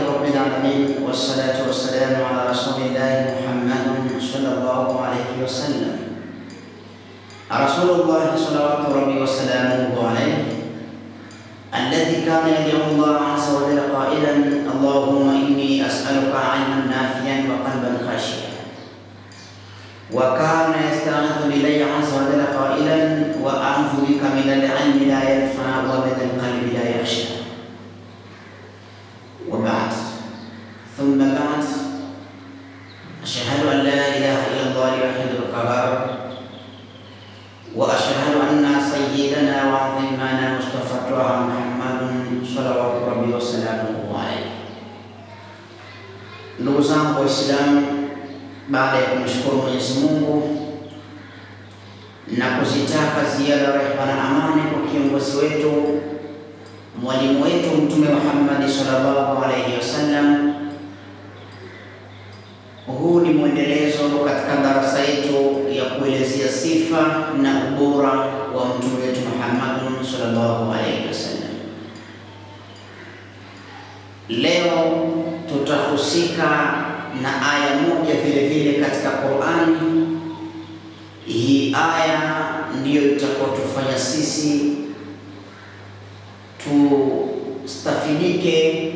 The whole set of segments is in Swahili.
رب العالمين والصلاة والسلام على رسول الله محمد صلى الله عليه وسلم رسول الله صلوات ربي وسلامه عليه الذي كان يدعو الله عز وجل قائلا اللهم إني أسألك علما نافعا وقلبا خاشعا وكان يستعيذ بالله عز وجل قائلا وأعوذ بك من العلم لا ينفع ومن القلب لا يخشى وبعد ثم بعد أشهد أن لا إله إلا الله الوحيد القهار وأشهد أن سيدنا وعظيمنا مصطفى طه محمد صلوات ربي وسلامه عليه ndugu zangu Waislamu, baada ya kumshukuru Mwenyezi Mungu na kuzitaka ziada rehema na amani kwa kiongozi wetu mwalimu wetu Mtume Muhammad sallallahu alaihi wasallam, huu ni mwendelezo katika darasa yetu ya kuelezea sifa na ubora wa mtume wetu Muhammad sallallahu alaihi wasallam. Leo tutahusika na aya moja vile vile katika Qur'ani. Hii aya ndiyo itakayotufanya sisi tustafidike,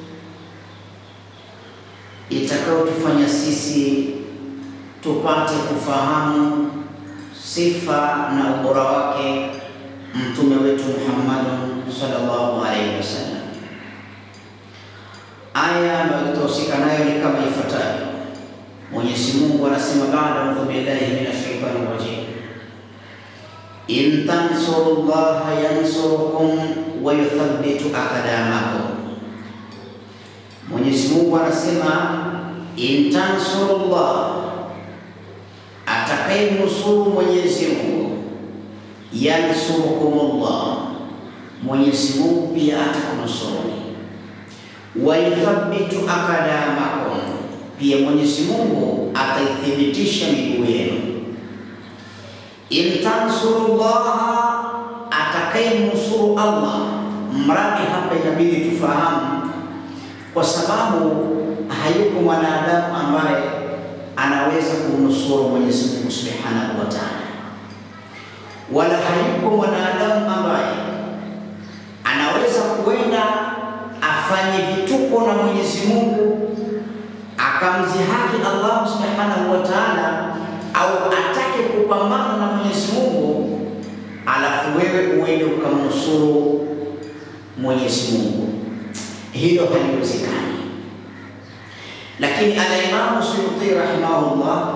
itakayotufanya sisi tupate kufahamu sifa na ubora wake mtume wetu Muhammad sallallahu alaihi wasallam. Aya ambayo tutahusika nayo ni kama ifuatavyo. Mwenyezi Mungu anasema baada audhu billahi minash shaitani rajim, in tansurullaha yansurukum wa yuthabbitu aqdamakum. Mwenyezi Mungu anasema in tansurullah, atakayemnusuru Mwenyezi Mungu, yansurukumullah, Mwenyezi Mungu pia atakunusuruni wa yuthabbitu aqdamakum, pia Mwenyezi Mungu ataithibitisha miguu yenu. In tansurullaha, atakayemnusuru Allah. Mradi hapa inabidi tufahamu, kwa sababu hayuko mwanadamu ambaye anaweza kumnusuru Mwenyezi Mungu Subhanahu wa Ta'ala, wala hayuko mwanadamu ambaye anaweza kuenda afanye vituko na Mwenyezi Mungu akamzihaki Allah Subhanahu wa Ta'ala, au atake kupambana na Mwenyezi Mungu alafu wewe uende ukamnusuru Mwenyezi Mungu, hilo haliwezekani. Lakini Al-Imam Suyuti rahimahullah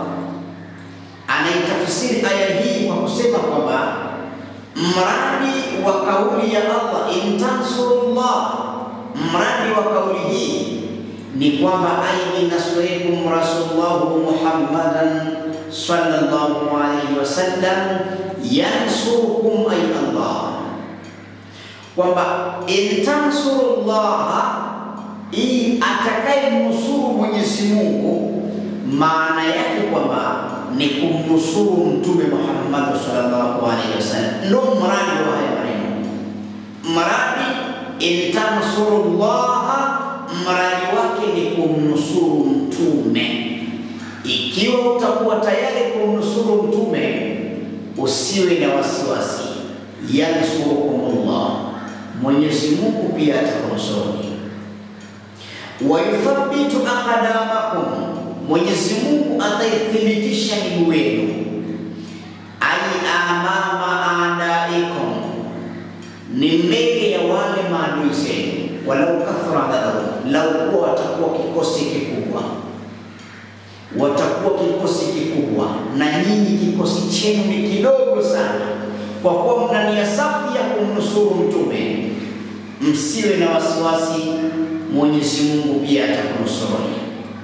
anaitafsiri aya hii kwa kusema kwamba mradi wa kauli ya Allah in tansurullah mradi wa kauli hii ni kwamba aini nasrikum rasulullahu Muhammadan sallallahu alaihi wasallam yansurukum ay Allah, kwamba in tansurullah, hii atakayemnusuru Mwenyezi Mungu, maana yake kwamba ni kumnusuru Mtume Muhammad sallallahu alaihi wasallam. Ndo mradi wa haya maneno, mradi in tansurullaha, mradi wake ni kumnusuru mtume. Ikiwa utakuwa tayari kumnusuru mtume, usiwe na wasiwasi, yansurukumullah, Mwenyezi Mungu pia atakunusuru. Wa yuthabbitu aqdamakum, Mwenyezi Mungu ataithibitisha miguu yenu, ai amama adaikum ni mbele ya wale maadui zenu, walau kathra adadahum, lau kuwa watakuwa kikosi kikubwa, watakuwa kikosi kikubwa, na nyinyi kikosi chenu ni kidogo sana, kwa kuwa mna nia safi ya kumnusuru mtume, msiwe na wasiwasi, Mwenyezi Mungu pia atakunusuruni.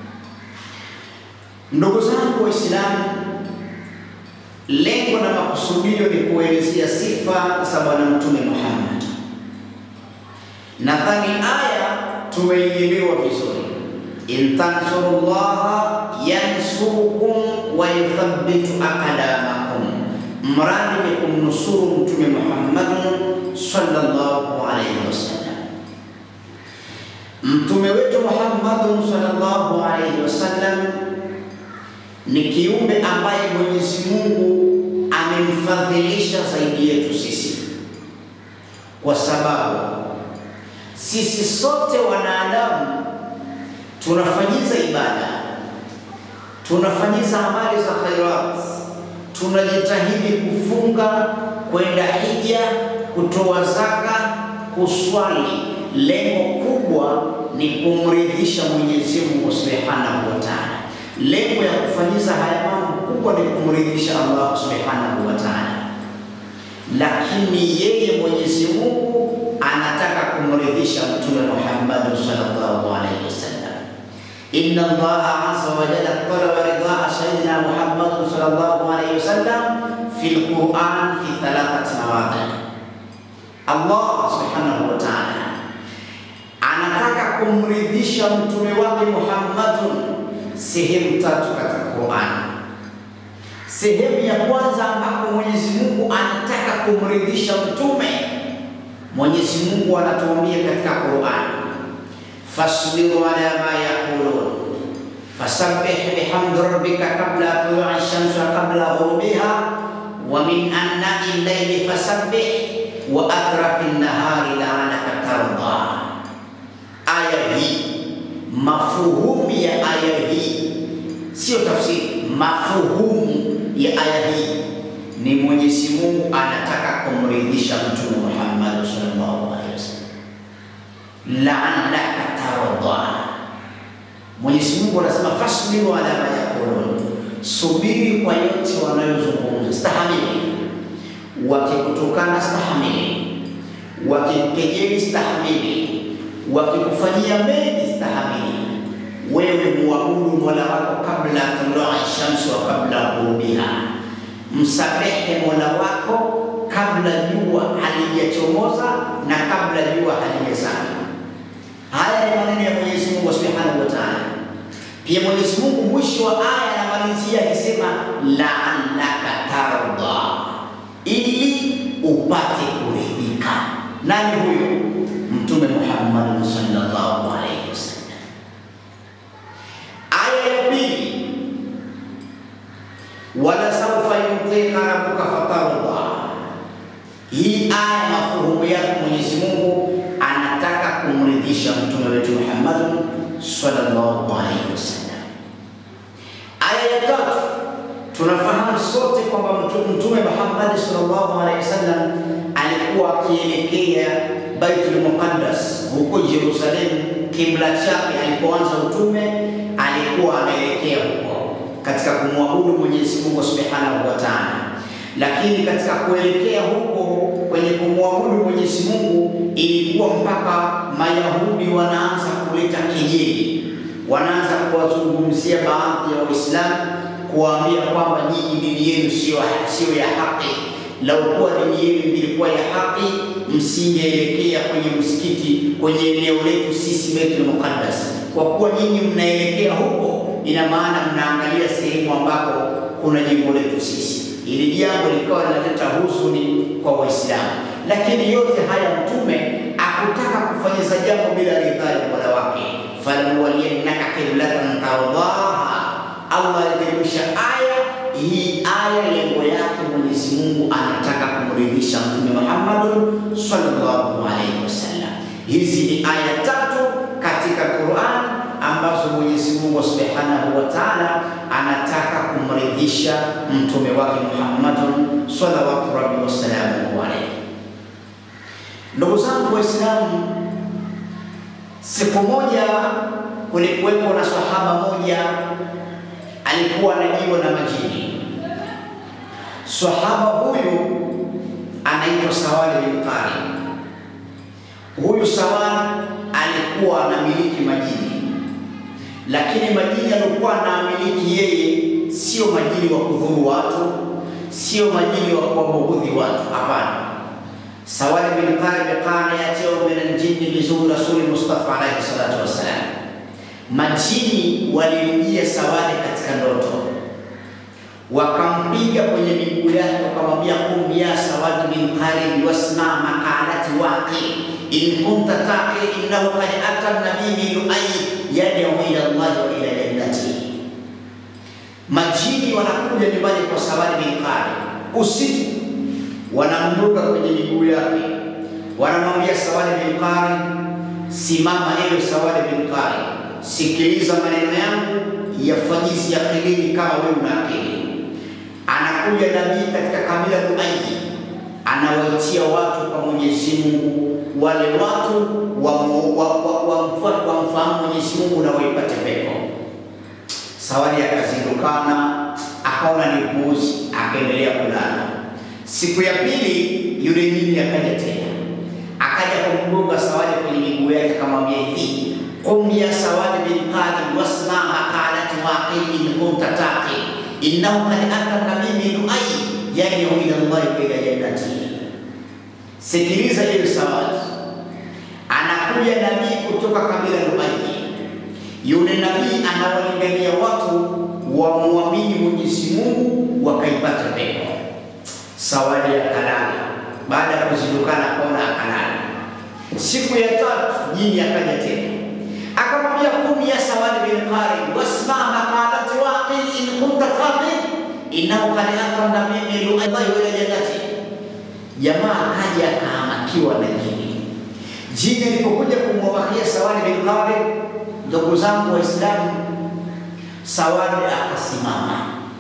Ndugu zangu Waislamu, lengo na makusudio ni kuelezea sifa za Bwana Mtume Muhammad. Nadhani aya tumeielewa vizuri, in tansurullaha yansurukum wa yuthabbitu aqdamakum, mradi ni kumnusuru Mtume Muhammad sallallahu alaihi wasallam. Mtume wetu Muhammadun sallallahu alaihi wasallam ni kiumbe ambaye Mwenyezi Mungu amemfadhilisha zaidi yetu sisi, kwa sababu sisi sote wanadamu tunafanyiza ibada, tunafanyiza amali za khairat, tunajitahidi kufunga, kwenda hija, kutoa zaka, kuswali. Lengo kubwa ni kumridhisha Mwenyezi Mungu Subhanahu wa Ta'ala. Lengo ya kufanyiza haya mambo kubwa ni kumridhisha Allah Subhanahu wa Ta'ala, lakini yeye Mwenyezi Mungu anataka kumridhisha Mtume Muhammad sallallahu alaihi wasallam. Inna Allah azza wa jalla talaba ridhaa sayyidina Muhammad sallallahu alaihi wasallam fil Quran fi thalathati mawadhi. Allah subhanahu wa ta'ala anataka kumridhisha mtume wake Muhammadun sehemu tatu katika Quran. Sehemu ya kwanza ambapo Mwenyezi Mungu anataka kumridhisha mtume, Mwenyezi Mungu anatuambia katika Quran, fasbiru ala ma yaqulun fasabbih bihamdi rabbika qabla tulu'i shamsi wa qabla ghurubiha wa min anna'i al-layli fasabbih wa atrafi an-nahari la'allaka tarda. Aya hii mafuhumu ya aya hii sio tafsiri, mafuhumu ya aya hii ni Mwenyezi Mungu anataka kumridhisha Mtume Muhammad sallallahu alaihi wasallam, la'allaka tarda. Mwenyezi Mungu anasema fasbiru ala ma yaqulun, subiri kwa yote wanayozungumza, stahamili. Wakikutukana stahamili, wakikejeli stahamili, wakikufanyia mengi stahamili. Wewe muabudu Mola wako kabla tulai shamsi wa kabla ghurubiha, msamehe Mola wako kabla jua halijachomoza na kabla jua halijazama. Haya ni maneno ya Mwenyezi Mungu Subhanahu wa Ta'ala. Pia Mwenyezi Mungu mwisho wa aya anamalizia akisema la'allaka tarda, ili upate kuridhika. Nani huyo? Mtume Muhammad sallallahu alaihi wasallam. Aya ya pili, wala saufa yutika rabbuka fatarda. Hii aya mafuhumu yake Mwenyezi Mungu anataka kumridhisha mtume wetu Muhammad sallallahu alaihi wasallam. Aya ya tatu, tunafahamu sote kwamba mtume Muhammad sallallahu alaihi wasallam alikuwa akielekea Baitul Muqaddas huko Yerusalemu. Kibla chake alipoanza utume alikuwa anaelekea huko katika kumwabudu Mwenyezi Mungu Subhanahu wa Ta'ala, lakini katika kuelekea huko kwenye kumwabudu Mwenyezi Mungu ilikuwa mpaka Mayahudi wanaanza kuleta kejeli, wanaanza kuwazungumzia baadhi ya Waislamu, kuwaambia kwamba nyinyi dini yenu sio sio ya haki. Lau kuwa dini yenu ilikuwa ya haki, msingeelekea kwenye msikiti kwenye eneo letu sisi Baitul Muqaddas. Kwa kuwa nyinyi mnaelekea huko, ina maana mnaangalia sehemu ambapo kuna jengo letu sisi. Ili jambo likawa linaleta huzuni kwa Waislamu, lakini yote haya Mtume akutaka kufanyiza jambo bila ridhaa ya Mola wake, falanuwaliyannaka qiblatan tardaha. Allah aliteremsha aya hii. Aya lengo yake Mwenyezi Mungu anataka kumridhisha Mtume Muhammad sallallahu alaihi wasallam. Hizi ni aya tatu katika Qur'an ambazo Mwenyezi Mungu Subhanahu wa Ta'ala anataka kumridhisha mtume wake Muhammad sallallahu alaihi wasallam. Ndugu zangu Waislamu, siku moja kulikuwepo na sahaba moja alikuwa anajiwa na majini. Sahaba huyu anaitwa Sawali bin Qari. Huyu Sawali alikuwa anamiliki majini, lakini majini alikuwa anamiliki yeye sio majini wa kudhuru watu, sio majini wa kuwabughudhi watu. Hapana. Sawali bin Qari kana yatio min aljinni bizuri rasuli Mustafa alayhi salatu wassalam, majini walimjia Sawali katika ndoto, wakampiga kwenye miguu yake, wakamwambia kum ya Sawali bin Qari wasma maqalati waqi in kunta taqi innahu qad ata nabii Luay yad'u ila Allah wa ila jannati. Majini wanakuja nyumbani kwa Sawadi bin Qari usiku, wanamruka kwenye miguu yake, wanamwambia Sawadi bin Qari, simama ewe Sawadi bin Qari, sikiliza maneno yangu, yafanyizi akilini kama wewe una akili. Anakuja nabii katika kabila Luai, anawaitia watu kwa Mwenyezi Mungu, wale watu wamfahamu Mwenyezi Mungu na waipate pepo. Sawadi akazindukana, akaona ni upuuzi, akaendelea kulala. Siku ya pili yule jini akaja tena, akaja kumgonga Sawadi kwenye miguu yake, akamwambia hivi, qum ya Sawadi bin Qari wasma maqalati waqil in kunta taqi innahu qad ata nabii Luai yad'u ila Allah wa ila jannati. Sikiliza hiyo Sawadi, anakuja nabii kutoka kabila Luai. Yule nabii anawalingania watu wamwamini Mwenyezi Mungu wakaipata pepo. Sawadi akalala, baada ya kuzindukana akaona akalala. Siku ya tatu jini akaja tena akamwambia, kum ya Sawadi bin Qari wasma maqalati waqil in kunta taqi innahu qad ata nabii Luai wa ila jannati. Jamaa akaja akahamakiwa na jini. Jini alipokuja kumwabakia Sawadi bin Qari, ndugu zangu Waislamu, Sawadi akasimama.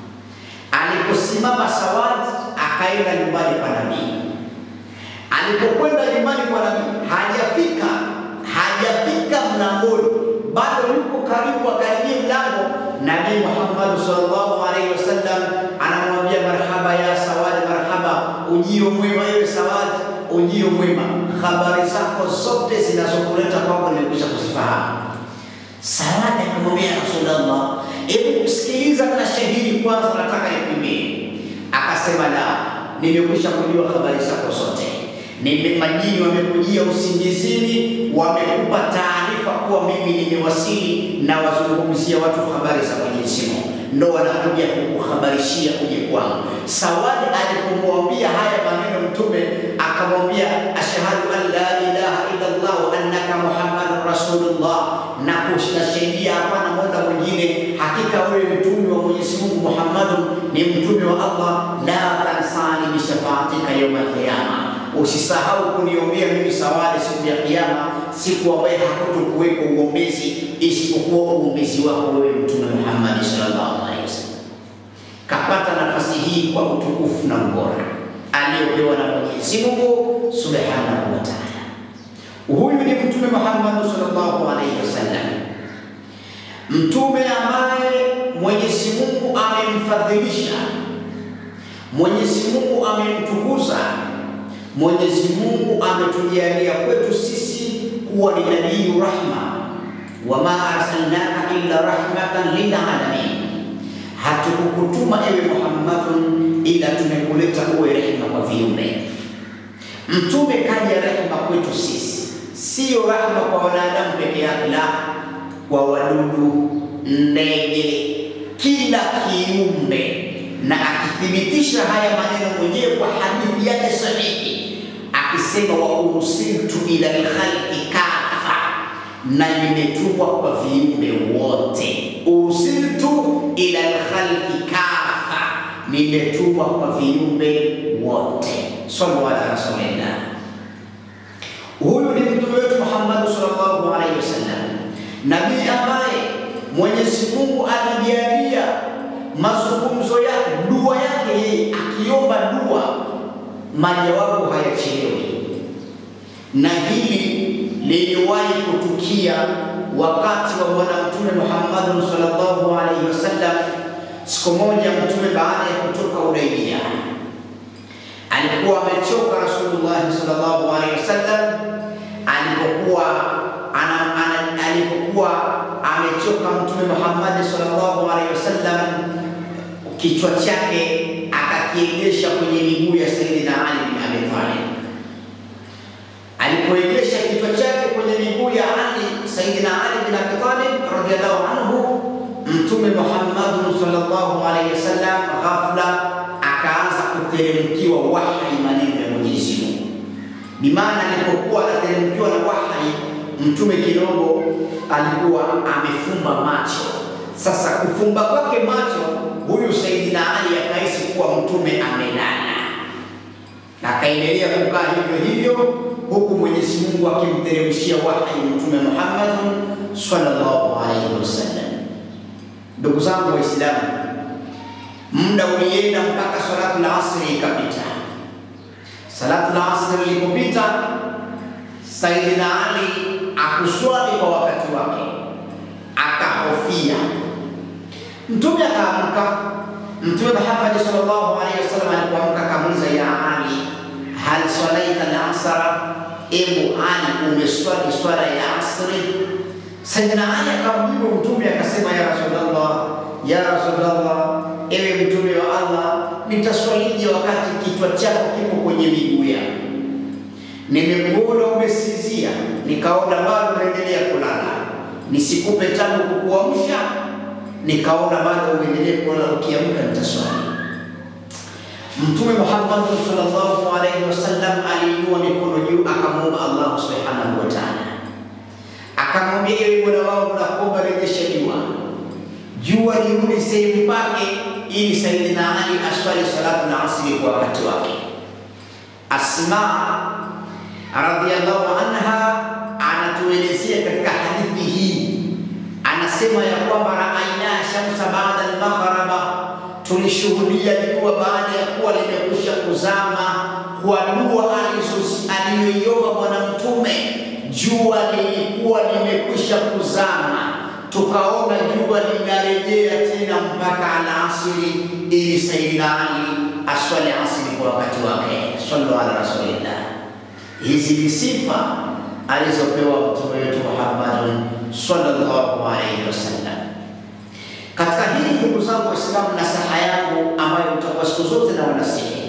Aliposimama Sawadi akaenda nyumbani kwa nabii. Alipokwenda nyumbani kwa nabii, hajafika hajafika mlangoni, bado yuko karibu, akaribia mlango. Nabii Muhammad sallallahu alaihi wasallam anamwambia marhaba ya Sawadi, marhaba, ujio mwema ewe Sawadi, ujio mwema. Habari zako zote zinazokuleta kwangu nimekwisha kuzifahamu. Sawadi akamwambia Rasulullah, hebu sikiliza na shahidi kwanza, nataka nikwambie. Akasema la, nimekwisha kujua habari zako zote. Nime majini wamekujia usingizini, wamekupa taarifa kuwa mimi nimewasili na wazungumzia watu habari za Mwenyezi Mungu, ndo wanakuja kukuhabarishia uje kwangu. Sawadi alipomwambia haya maneno Mtume akamwambia ashhadu an la ilaha illa Allah wa annaka muhammadun rasulullah, na kushahidia hapana mola mwingine, hakika wewe mtume wa Mwenyezi Mungu Muhammadun ni mtume wa Allah. La tansani bishafaatika yauma alqiyama, usisahau kuniombea mimi Sawadi siku ya Kiyama, siku ambaye hakutokuweko uombezi isipokuwa uombezi wako wewe Mtume Muhammad sallallahu alaihi wasallam. Kapata nafasi hii kwa utukufu na ubora aliyopewa na Mwenyezi Mungu subhanahu wa ta'ala. Huyu ni Mtume Muhammad sallallahu alaihi wasallam, mtume ambaye Mwenyezi Mungu amemfadhilisha, Mwenyezi Mungu amemtukuza, Mwenyezi Mungu ametujalia kwetu sisi kuwa ni nabii rahma, wama arsalnaka illa rahmatan lil alamin, hatukukutuma ewe Muhammadun ila tumekuleta uwe rehema kwa viumbe. Mtume kaja rehema kwetu sisi, siyo rehema kwa wanadamu peke yake, la kwa wadudu, ndege, kila kiumbe. Na akithibitisha haya maneno mwenyewe kwa hadithi yake sahihi, akisema wa ursiltu ila lkhalqi kafa, na nimetumwa kwa viumbe wote. Ursiltu ila lkhalqi kafa, nimetumwa kwa viumbe wote. Sallu ala rasulillah. Huyu ni mtume wetu Muhammad sallallahu alaihi wasallam, nabii ambaye Mwenyezi Mungu alijalia mazungumzo yake, dua yake yeye akiomba dua, majawabu hayachelewi, na hili liliwahi kutukia wakati wa bwana mtume Muhammad sallallahu alaihi wasallam. Siku moja mtume baada ya kutoka Hudaibia alikuwa amechoka Rasulullah sallallahu alaihi wasallam alipokuwa ana, ana, alipokuwa amechoka Mtume Muhammad sallallahu alaihi wasallam, kichwa chake akakiegesha kwenye miguu ya Sayyidina Ali bin Abi Talib. Alipoegesha kichwa chake kwenye miguu ya Ali, Sayyidina Ali bin Abi Talib radhiyallahu anhu, Mtume Muhammad sallallahu alaihi wasallam ghafla akaanza kuteremkiwa wahi maneno ya Mwenyezi Mungu. Bimaana alipokuwa anateremkiwa na wahi, mtume kidogo alikuwa amefumba macho. Sasa kufumba kwake macho, huyu Saidina Ali akahisi kuwa mtume amelala, na akaendelea kukaa hivyo hivyo, huku Mwenyezi Mungu akimteremshia wahi mtume Muhammad sallallahu alaihi wasallam. Ndugu zangu Waislamu, muda ulienda mpaka salatu la asri ikapita. Salatu la asri ilipopita, Saidina Ali akuswali kwa wakati wake, akahofia. Mtume akaamka. Mtume Muhammad sallallahu alaihi wasallam alipoamka akamuuliza, ya Ali, hal swalaita al-asra, ebu Ali, umeswali swala ya asri? Saidina Ali akamjibu Mtume akasema, ya Rasulullah, ya Rasulullah, ewe Mtume wa Allah, nitaswalije wakati kichwa chako kipo kwenye miguu yangu? Nimekuona umesinzia, nikaona bado unaendelea kulala, nisikupe tangu kukuamsha, nikaona bado uendelee kulala, ukiamka nitaswali. Mtume Muhammad sallallahu alaihi wasallam aliinua mikono juu, akamwomba Allah subhanahu wa ta'ala, akamwambia ewe Mola wangu, nakuomba rejesha jua, jua lirudi sehemu pake, ili Saidina Ali aswali salatu na asri kwa wakati wake. Asma radhiallahu anha anatuelezea katika hadithi hii, anasema ya kwamba raaina shamsa baada al-maghraba, tulishuhudia jua baada ya kuwa limekwisha kuzama, kwa dua aliyoiomba Bwana Mtume, jua lilikuwa limekwisha kuzama, tukaona jua linarejea tena mpaka alasiri, ili Sayyidina Ali aswali asiri kwa wakati wake. Sallu ala rasulillah. Hizi ni sifa alizopewa mtume wetu Muhammad sallallahu alaihi wasallam. Katika hili ndugu zangu Waislamu, nasaha yangu ambayo mtakuwa siku zote na wanasihi,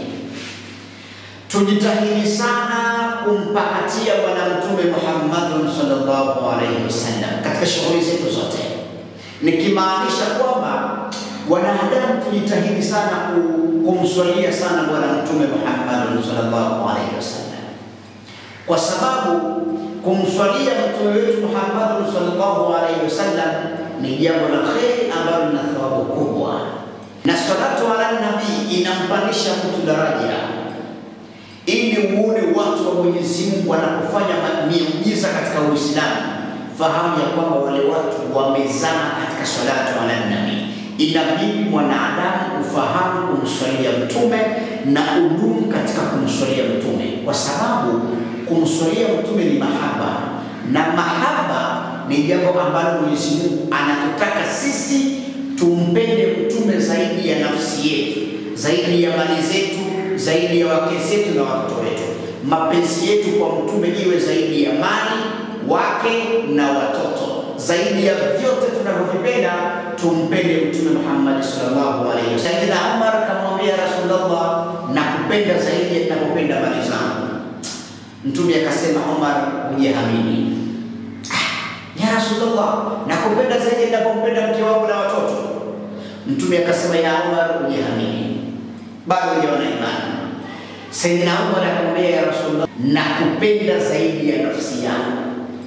tujitahidi sana kumpakatia Bwana Mtume Muhammad sallallahu alaihi wasallam katika shughuli zetu zote, nikimaanisha kwamba wanadamu tujitahidi sana kumswalia sana Bwana Mtume Muhammad sallallahu alaihi wasallam kwa sababu kumswalia mtume wetu Muhammad sallallahu alaihi wasallam ni jambo la kheri ambalo lina thawabu kubwa, na salatu ala nabii inampandisha mtu daraja, ili uone watu wa Mwenyezi Mungu wanapofanya miujiza katika Uislamu, fahamu ya kwamba wale watu wamezama katika salatu ala nabii. Inabidi mwanadamu ufahamu kumswalia mtume na udumu katika kumswalia mtume, kwa sababu kumswalia mtume ni mahaba, na mahaba ni jambo ambalo Mwenyezi Mungu anatutaka sisi tumpende mtume zaidi ya nafsi yetu, zaidi ya mali zetu, zaidi ya wake zetu na watoto wetu. Mapenzi yetu kwa mtume iwe zaidi ya mali, wake na watoto, zaidi ya vyote tunavyovipenda, tumpende mtume Muhammad sallallahu alaihi wasallam. Sayyidina Umar kamwambia Rasulullah, nakupenda zaidi ya ninavyopenda mali zangu. Mtume akasema, Umar, hujaamini. Ya Rasulullah, nakupenda zaidi ninapompenda mke wangu na watoto. Mtume akasema, ya Umar, hujaamini, bado hujaona imani. Sayyidina Umar akamwambia, ya Rasulullah, nakupenda zaidi ya nafsi yangu,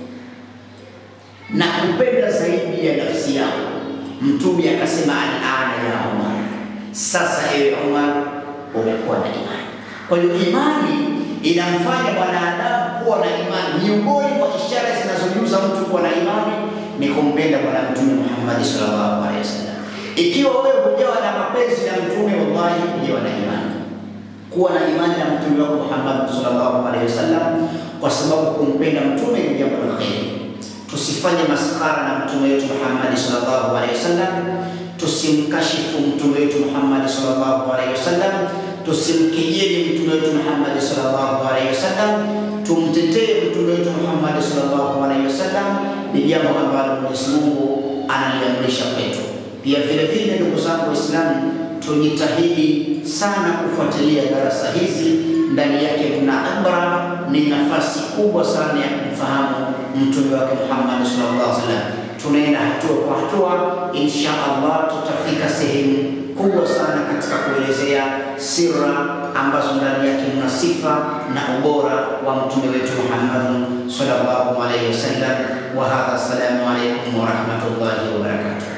nakupenda zaidi ya nafsi yangu. Mtume akasema, alana ya Umar, sasa ewe Umar, umekuwa na imani. Kwa hiyo imani inamfanya mwanadamu kuwa na imani. Miongoni mwa ishara zinazojuza mtu kuwa na imani ni kumpenda Bwana Mtume Muhammad sallallahu alaihi wasallam. Ikiwa wewe hujawa na mapenzi na mtume, wallahi hujawa na imani. Kuwa na imani na mtume wako Muhammad sallallahu alaihi wasallam, kwa sababu kumpenda mtume ni jambo la kheri. Tusifanye maskara na mtume wetu Muhammad sallallahu alaihi wasallam, tusimkashifu mtume wetu Muhammad sallallahu alaihi wasallam tusimkejeli mtume wetu Muhammad sallallahu alaihi wasallam, tumtetee mtume wetu Muhammad sallallahu alaihi wasallam. Ni jambo ambalo Mwenyezi Mungu analiamrisha kwetu. Pia vile vile, ndugu zangu Waislamu, tujitahidi sana kufuatilia darasa hizi, ndani yake kuna ibra, ni nafasi kubwa sana ya kumfahamu mtume wake Muhammad sallallahu alaihi wasallam. Tunaenda hatua kwa hatua, insha Allah tutafika sehemu kubwa sana katika kuelezea sira ambazo ndani yake mna sifa na ubora wa mtume wetu Muhammadun sallallahu alaihi wasallam. Wa hadha, assalamu alaikum wa rahmatullahi wa barakatuh.